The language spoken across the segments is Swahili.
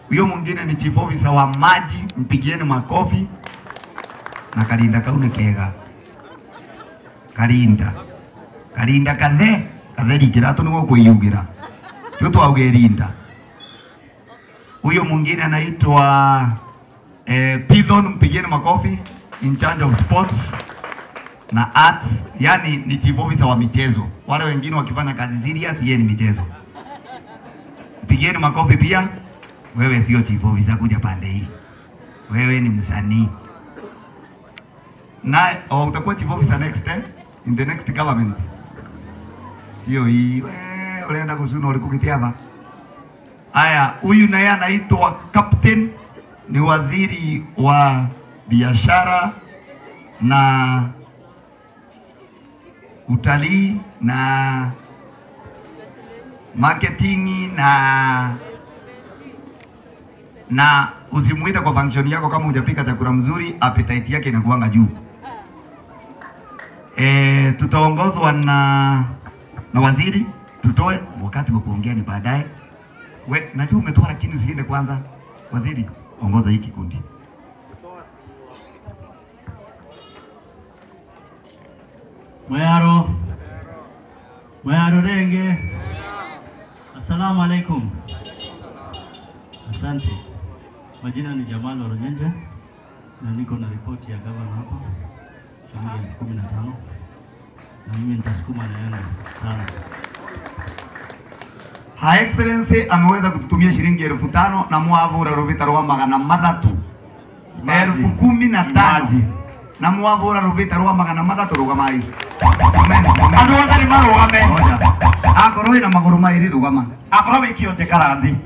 Huyo mwingine ni chief officer wa maji, mpigieni makofi. Na Kalinda kaune kega. Kalinda. Kalinda kathe, katheri kiratu niguo kwiyugira. Tio twauge rinda. Huyo mwingine anaitwa eh, Pithon, mpigieni makofi, in charge of sports na arts, yani ni chief officer wa michezo. Wale wengine wakifanya kazi serious, yeye ni michezo. Pigieni makofi pia. Wewe sio chief officer, kuja pande hii. Wewe ni msanii na oh, utakuwa chief officer next eh? in the next government. Sio hii wewe unaenda kusuna ulikukitia hapa. Haya, huyu naye anaitwa captain, ni waziri wa biashara na utalii na marketing na na usimuite kwa function yako kama hujapika chakula mzuri, appetite yake inakuanga juu. E, tutaongozwa na na waziri, tutoe wakati wa kuongea ni baadaye. We, najua umetoa lakini usiende kwanza. Waziri, ongoza hii kikundi. Mwaro. Mwaro Renge. Assalamu alaikum. Asante. Majina ni Jamal Oronyenje na niko na ripoti ya gavana hapa shilingi elfu kumi na tano na mimi nitasukuma na yangu tano. Her Excellency ameweza kututumia shilingi elfu tano na mwavura ruvita rwa magana mathatu elfu kumi na tano na mwavura ruvita rwa magana mathatu rugamai andå othe nä marå game akorwo ina maguru mairi rugama akorwo wä kä onje karathi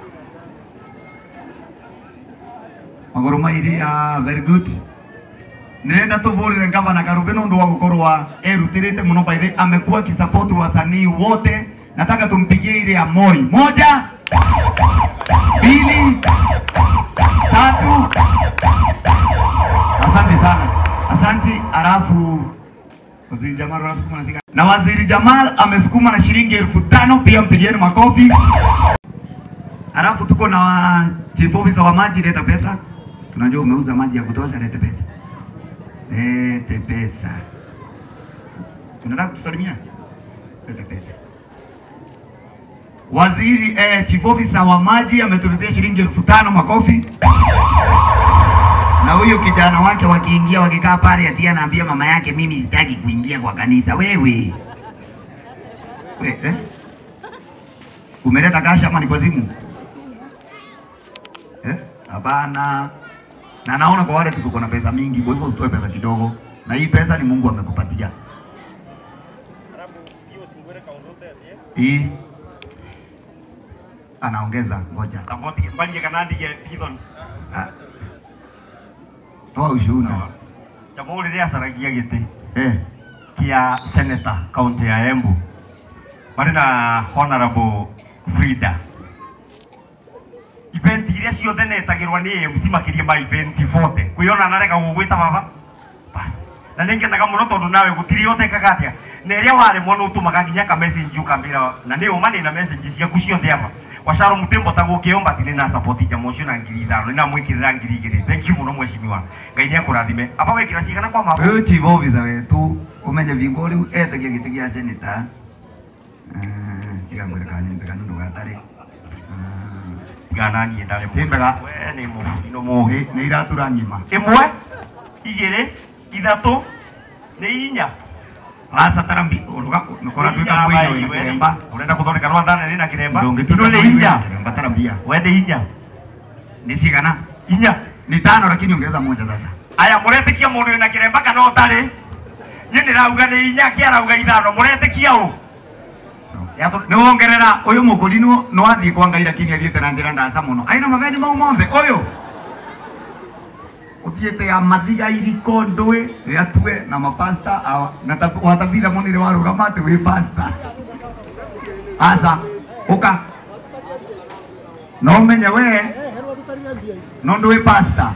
maguru mairi ah, very good nenda tuvurire gavana Karuve nundu wa gukorwa erutirite muno by the amekuwa akisupport wasanii wote nataka tumpigie ile ya Moi moja mbili tatu asante sana asante alafu Waziri Jamal anasukuma na sika- na Waziri Jamal amesukuma na shilingi elfu tano pia mpigieni makofi Alafu tuko na wa- chief officer wa maji, leta pesa. Tunajua umeuza maji ya kutosha, leta pesa, lete pesa. Unataka kutusalimia? Leta pesa. Waziri eh, chief officer wa maji ametuletea shilingi elfu tano makofi. Na huyu kijana wake wakiingia wakikaa pale, ati anaambia mama yake, mimi sitaki kuingia kwa kanisa. Wewe we, eh? Umeleta kasha ama ni kwa simu? Eh? Hapana. Na naona kwa wale tuko na pesa mingi, kwa hivyo usitoe pesa kidogo, na hii pesa ni Mungu amekupatia. Hii anaongeza, ngoja mbarie kana ndige pithon Ah. toa ushuhuda jamå rä rä acaragia gä tä eh. kä a seneta kauntä ya embu marä na honorable frida event iria ciothe netagä rwa nä amc makä ria ma event 40 kwä ona narega gå gwä ta baba bas na nä ngenaga må no tondå nawe gå tirä otekaga atä a na ä rä a warä mwana å tå maga nginya ka message ukambä ra na nä å ma nä na message ciaku ciothe aba wacaro må tembo ta gå kä omba tirä na support njama å cio na ngiri ithano nä namwä kä rä ra ngiri igä rä thenki må no mwecimiwa ngai nä akå rathime aba wä kä ra cigana kwa mabo Huyu chief officer wetu umenye vingo riu etagia giti gia seneta Ah, tiga mwire kana ni mbega nundu gatari gana niä ndarä Timbega. we nä må ino må gä ni iratura ngima ĩmwe igĩrĩ ithatũ nĩ inya asa tarambi uruga nukora twika mwino ina kiremba ũrenda gũthondeka rwanda nene na kĩremba ndungituka ino nĩ mwino ina inya kiremba tarambia we nĩ inya ni cigana inya ni tano lakini ongeza moja sasa aya mũretĩkia mũndũ wĩna kĩremba kana ũtarĩ niĩ ndĩrauga nĩ inya kĩarauga ithano mũretĩkia ũ so ni wongerera uyu mukurinu no athie kwa ngai lakini athiete na njira ndaca muno aina maveni mau mothe uyu uthiete ya mathiga iriko ndui riatue na mapasta awa- na ta- watabira munire warugama ati wi pasta aca uka no menye we no ndui pasta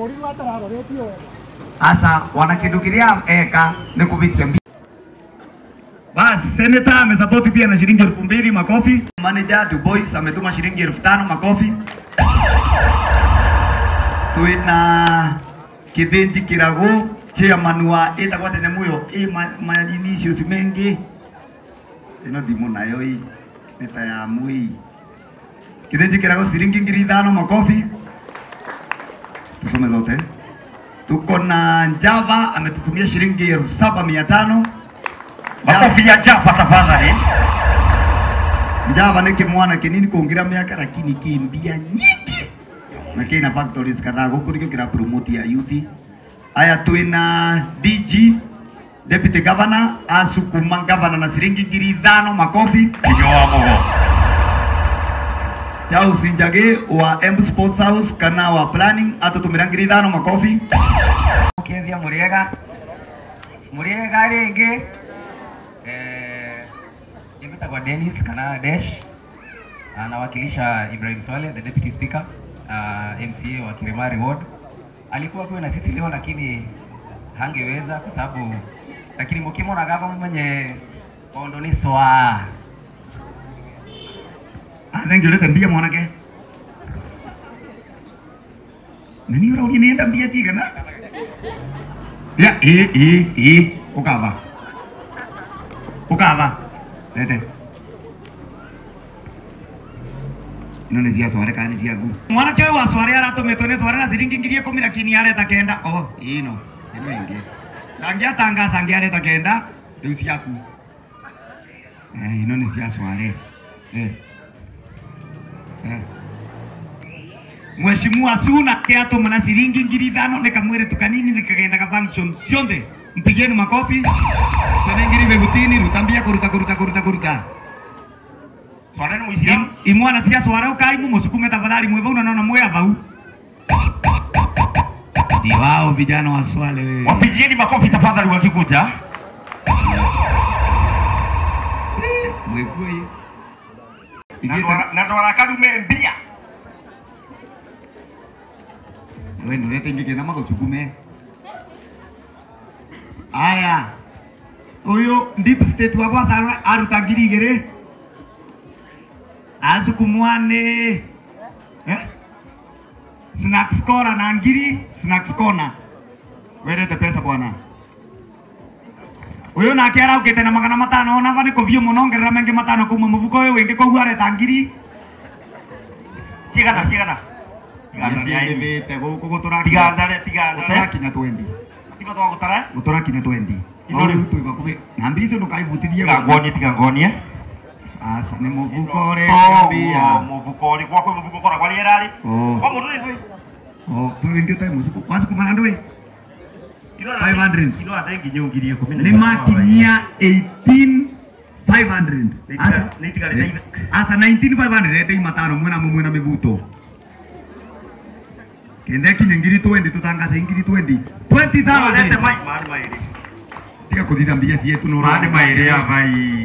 aca wana kindu kiria eka ni kuvitia mbi basi seneta amesapoti pia na shilingi elfu mbili makofi. Manager Du Bois ametuma shilingi elfu tano makofi. twina kithinji kirago chairman wa itagwa tene muyo i manyini icio ci mengi ino thimu nayo i nĩ ta ya mui kithinji kirago ciringi ngiri ithano makofi tusome zote tuko na Java ametutumia shilingi elfu saba mia tano Makofi ya Java tafadhali. Java nĩ kĩmwana kĩnini kũngira mĩaka lakini kĩmbia nyingi na kĩna factories kadhaa gũkũ nĩkĩo kĩra promote ya youth aya twĩna DG deputy governor asukuma governor na ciringi ngiri ithano makofi Ndio wa mugo. Charles Njage wa M Sports House kana wa planning atutumira ngiri ithano makofi Kethia Muriega Muriega rĩngĩ eh, nimetagwa Dennis kana Desh anawakilisha Ibrahim Swale the deputy speaker uh, MCA wa Kirimari ward alikuwa kuwe na sisi leo lakini hangeweza kwa sababu lakini mukimona gava mwenye ondo ni swa athengiorete mbia mwanake na nĩ ũrauria nĩenda mbia cigana ya ĩ ĩ ĩ ũkava ũkava rete ino nĩ cia sware kana nĩ ciaku mwanake ũyũ wa sware aratũmĩtwo nĩ sware na ciringi ngiri ikũmi lakini areta kenda o ĩno ĩno ĩngĩ ndangĩatangaca angĩ areta kenda rĩu ciaku Eh, ino nĩ cia sware eh. Eh. Mheshimiwa Suna kiatuma na shilingi ngiri ithano nikamwire tukanini nikagendaga function cionthe mpigeni makofi ciana ngiri begutini ruta mbia kuruta kuruta kuruta kuruta Swara ni Muislamu. I- imwana cia swara ukaimu musukume tafadhali mwe vau na nona mwe vau ni wao vijana wa Swale wewe Wapigieni makofi tafadhali wakikuja. mwekui Na ndwara- Na ndwara karume mbia. wewe ndio lete ingĩ kĩna magũcukume aya ũyũ deep state wa gwacana aruta ngiri igĩrĩ acukumwa nĩ eh? snacks corner na ngiri snacks corner werete pesa bwana ũyũ nake araukĩte na magana matano ona va nĩ kũviũ mũno ongerera mengĩ matano kuma mũbuko ũyũ wĩngĩ koguo areta ngiri Cigana cigana. Cigana ni ai. ciĩthĩte gũkũ gũtũrakinya Tigandare tigandare. gũtũrakinya twendi Tiga twa gutara. gũtũrakinya twendi Ino rĩu. twĩ bakuhĩ na mbia icio ndũkaibutithie Tiga ngonie tiga ngonie. aca nĩ mũbuko ũrĩa Oh, mbia muvuko ri gwakwe muvuko kora kwali erari. Oh. Kwa mundu ni ndwi. o wĩngĩ ũtarĩ mũcuku wacukuma na ndũĩ Kilo 500. Kilo atengi nyongiri 10. nĩ makinyia 18500 Aca- Nĩitigarĩte ithe. aca 19500 etei matano mwena mwe mwena mĩvuto kende kinye ngiri 20 tutangaze ngiri 20 Tawalete 20000 mai mari mairi. tiga kuthitha mbia cietu no Mari mairi ya mai.